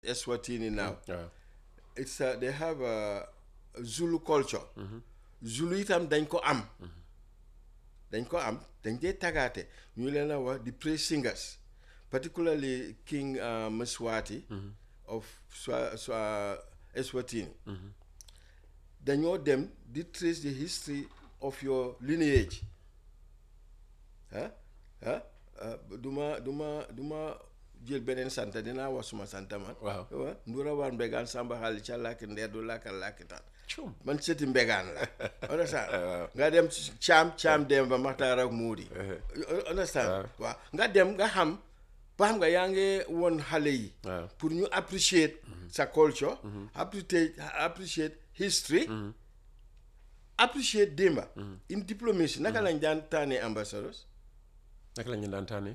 Eswatini now. waaw It's uh, they have a Zulu culture. Zulu itam dañ ko am. dañ ko am dañ dee tagaate ñu leen a wax di praise singers particularly King uh, Mswati of Swa, Swa, Eswatini. dañoo dem di trace the history of your lineage ah ah ah duma duma duma jël beneen sant dinaa wax suma sant man Waaw. wa ndura war mbegaan samba xaali ca làkki ndeer du làkkal làkkitaan Cum. man sëti mbegaan la understand Waaw. nga dem ci caam caam dem ba maxtaar ak muudi understand waaw nga dem nga xam ba xam nga yaa ngi woon xale yi waaw pour ñu appreciate sa culture appreciate appreciate history appreciate démba in diplomatie naka lañ daan tànnee ambassadors naka la ñu daan tànnee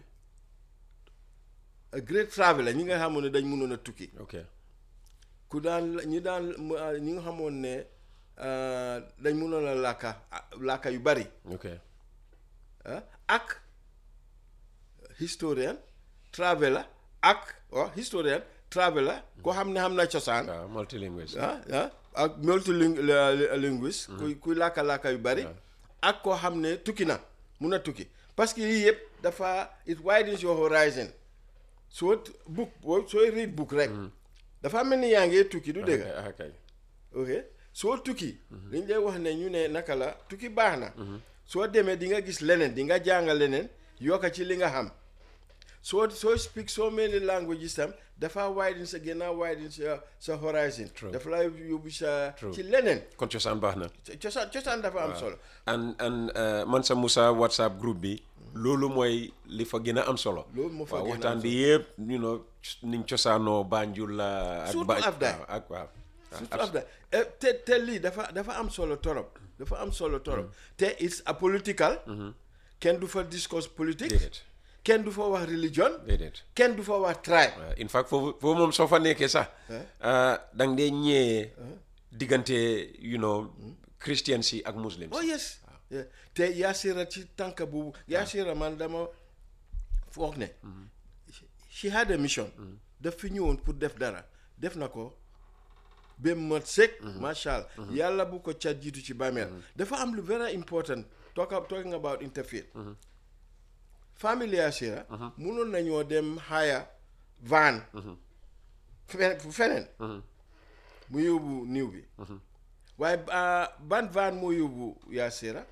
a great traveler ñi nga xamoon ne dañ mënoon a tukki ok ku daan ñi daan ñi nga xamoon ne ah, dañ mënoon a làkka ah, làkka yu bari ok ah, ak historien traveler ak waaw historien traveler koo xam ne xam na cosaan waaw multilinguist ah ah ak multilinguiste kuy kuy làkka-làkka yu bari ak koo xam ne tukki na mun a tukki parce que yii yëpp dafa it widens your horizon soo book boo sooy read book rek dafa mel ni yaa ngi tukki du dégg ah kay ok soo tukki dañ lay wax ne ñu ne naka la tukki baax na soo demee di nga gis leneen di nga jàng leneen yokka ci li nga xam soo soo speak so many languages tam dafa widen sa gën a widen sa sa horizon True. dafa lay yóbbu sa True. ci leneen kon cosaan baax na cosaan cosaan dafa am solo and and uh, man sa Moussa WhatsApp groupe bi loolu mooy li fa gën a am solo Loolu moo fa waaw gën a am waxtaan bi yëpp you know niñ cosaanoo Banjul la ak Surtout Ba- Afdaay. waaw, ak waaw surtout after eh, te te lii dafa dafa am solo torop dafa am solo torop te it's a political kenn du fa discourse politique déedéet kenn du fa wax religion déedéet kenn du fa wax tribe waaw in fact foofu foofu moom soo fa nekkee sax da nga dee ñëwee diggante you know christians yi ak muslims oh yes Yeah. te yaasira ci tànk boobu yaasira man dama foog ne she had a mission daf fi ñëwoon pour def dara def na ko ba mat sëkk macha allah yàlla bu ko cat jiitu ci bàmmeel dafa am lu very important talk talking about interfaith famille yaasira munoon nañoo dem haya van fe- fu feneen mu yóbbu niw bi waaye ah, ban van moo yóbbu yaasira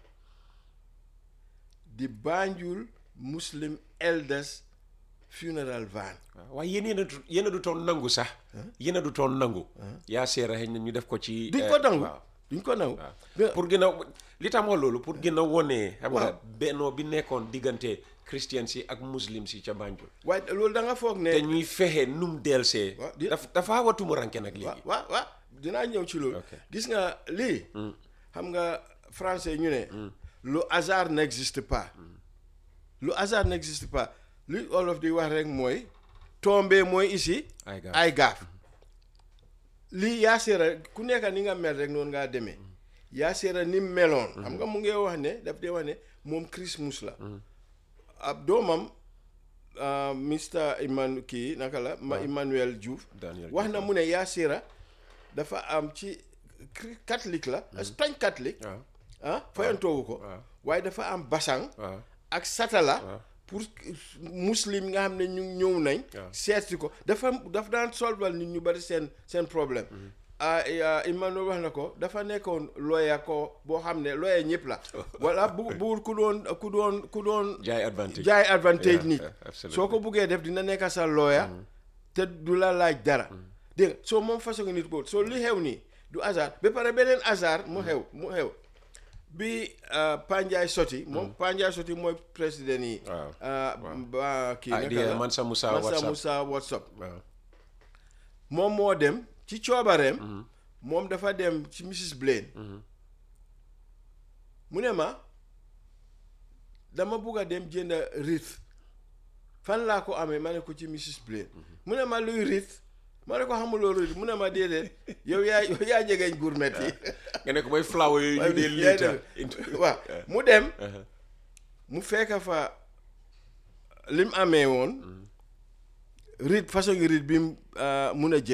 di Banjul Muslim Elders Funeral Van waaw waaye yéen yéen a du yéen a du toon nangu sax yéen a du toon nangu yaa seera xëy na ñu def ko ci duñ eh, ko nangu waaw. duñ ko nangu pour gën a li tax ma loolu pour gën a wone xam nga Waaw. bennoo bi nekkoon diggante christians yi ak muslims yi ca Banjul waaye loolu da nga foog ne te ñuy fexe num delsee Waaw, di- daf dafa watuma ranke nag waaw léegi waaw waaw dinaa ñëw ci loolu Ok. gis nga lii xam nga français ñu ne le hasard n'existe pas le hasard n'existe pas li olof di wax rek mooy tombé mooy ici Ay gaaf. ay gaaf lii yaaseera ku nekk ni nga mel rek noonu ngaa demee yaaseera ni mu meloon xam nga mu ngi wax ne daf dee wax ne moom Christmas la ab doomam ah, Mr Emmanuel kii naka la ma Emmanuel Diouf Daniel wax na mu ne Yaasira dafa am ci cri- catholique la Espagne catholique waaw ah fayantoowu ko waaw. waaye dafa am basang waaw ak satala pour muslim nga xam ne ñu ñëw nañ waaw. seeti ko dafa dafa daan solval nit ñu bari seen seen problème ah ah, Emmanuel wax na ko dafa nekkoon looya ko boo xam ne looya ñëpp la wala bu buur ku doon ku doon ku doon jaay advantage jaay advantage Yeah, nit yeah, absolutely. soo ko buggee def dina nekk sa looya te du la laaj dara dégg nga soo moom façon nit boobu soo li xew nii du hasard ba pare beneen hasard mu xew mu xew bi ah, Panjaay Soti moom Panjaay Soti mooy président yi Waaw, ah, ba kii ah naka di la Mansa Moussa Mansa WhatsApp Moussa WhatsApp waaw moom moo dem ci coobareem moom dafa dem ci Mrs Blaine mu ne ma dama bugg a dem jënd rit fan laa ko amee ma ne ko ci Mrs Blaine mu ne ma luy rit ma ne ko xamuloo rit mu ne ma déedéet yow yaa yow yaa jegeñ gourmet yi nga ne ko mooy flower yooyu ñu dee yaa liita def- waaw mu dem mu fekk fa lim amee woon rythme façon rythme bi mu mun a jël